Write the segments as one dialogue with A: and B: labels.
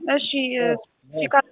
A: እሺ ቼክ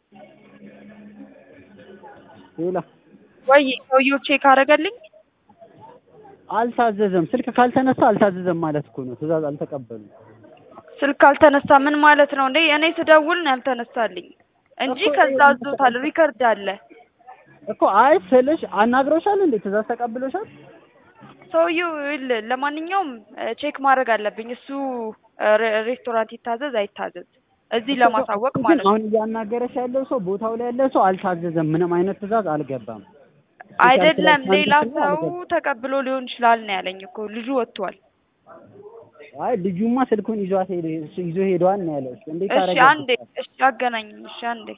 B: ሌላ
A: ወይ ሰውዬው ቼክ አደረገልኝ።
B: አልታዘዘም። ስልክ ካልተነሳ አልታዘዘም ማለት እኮ ነው። ትእዛዝ አልተቀበሉም።
A: ስልክ አልተነሳ ምን ማለት ነው እንዴ? እኔ ስደውል ነው ያልተነሳልኝ እንጂ ከዛ አዞታል። ሪከርድ አለ
B: እኮ አይ ስልሽ አናግሮሻል እንዴ? ትእዛዝ ተቀብሎሻል?
A: ሰውዬው ይኸውልህ፣ ለማንኛውም ቼክ ማድረግ አለብኝ። እሱ ሬ- ሬስቶራንት ይታዘዝ አይታዘዝ እዚህ ለማሳወቅ
B: ግን
A: ማለት ነው።
B: አሁን እያናገረሽ ያለው ሰው ቦታው ላይ ያለ ሰው አልታዘዘም። ምንም አይነት ትእዛዝ አልገባም።
A: አይደለም
B: ስልክ
A: ሌላ
B: አልተነሳም
A: ሰው
B: አልገባም።
A: ተቀብሎ ሊሆን ይችላል ነው ያለኝ እኮ ልጁ ወጥቷል።
B: አይ ልጁማ ስልኩን ይዟት ሄደ እሱ ይዞ ሄዷል ነው ያለው። እሱ እንዴት
A: እሺ
B: አደረገ?
A: አንዴ እሺ አገናኝኝ። እሺ አንዴ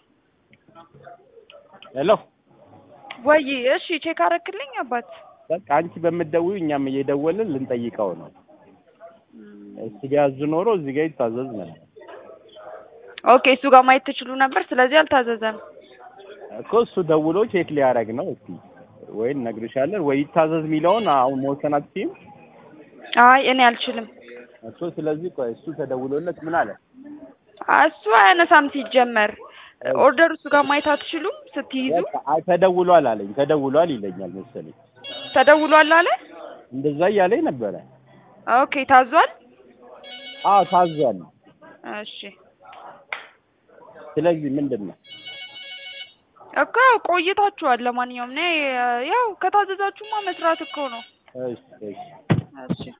C: ሄሎ
A: ወይ እሺ ቼክ አረክልኝ አባት
C: በቃ አንቺ በምትደውዪው እኛም እየደወልን ልንጠይቀው ነው። እዚህ ጋር ያዙ ኖሮ እዚህ ጋር ይታዘዝ ነበር
A: ኦኬ እሱ ጋር ማየት ትችሉ ነበር። ስለዚህ አልታዘዘም።
C: እኮ እሱ ደውሎ ቼክ ሊያደርግ ነው። እስቲ ወይ እነግርሻለን ወይ ይታዘዝ የሚለውን አሁን መወሰን አትችይም
A: አይ እኔ አልችልም።
C: እኮ። ስለዚህ ቆይ እሱ ተደውሎለት ምን አለ?
A: እሱ አያነሳም ሲጀመር። ኦርደር እሱ ጋር ማየት አትችሉም ስትይዙ።
C: በቃ አይ ተደውሏል አለኝ። ተደውሏል ይለኛል መሰለኝ።
A: ተደውሏል አለ።
C: እንደዛ እያለኝ ነበረ።
A: ኦኬ ታዟል።
C: አዎ ታዟል።
A: እሺ
C: ስለዚህ ምንድን ነው
A: እኮ ቆይታችኋል። ለማንኛውም እኔ ያው ከታዘዛችሁማ መስራት እኮ ነው።
C: እሺ እሺ
A: እሺ